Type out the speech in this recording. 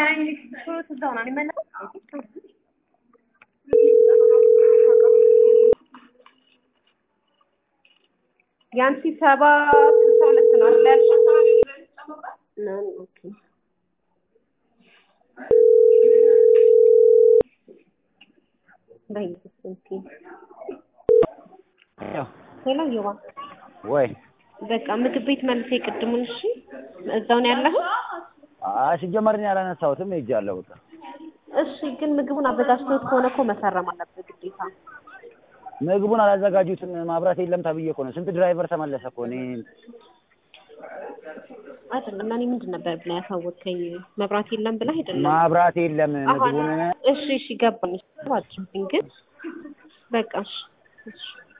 እዛው ነው የሚመለሰው። የአንቺ ሰባ ስልሳ ሁለት ነው አይደል ያልሽው? ነው ኦኬ። በኢየሱስ ስም ሄሎ ዮባ ወይ በቃ ምግብ ቤት መልሴ ቅድሙን እሺ እዛው ነው ያለኸው አይ ሲጀመር እኔ አላነሳሁትም ሄጃለሁ በቃ እሺ ግን ምግቡን አዘጋጅቶት ከሆነ እኮ መፈረም አለበት ግዴታ ምግቡን አላዘጋጁትም ማብራት የለም ተብዬ እኮ ነው ስንት ድራይቨር ተመለሰ እኮ እኔ አይደለም እኔ ምንድን ነበር ብለህ ያሳወቅከኝ መብራት የለም ብለህ አይደለም ማብራት የለም አሁን ምግቡን እሺ እሺ ገባኝ አድርግኝ ግን በቃ እሺ እሺ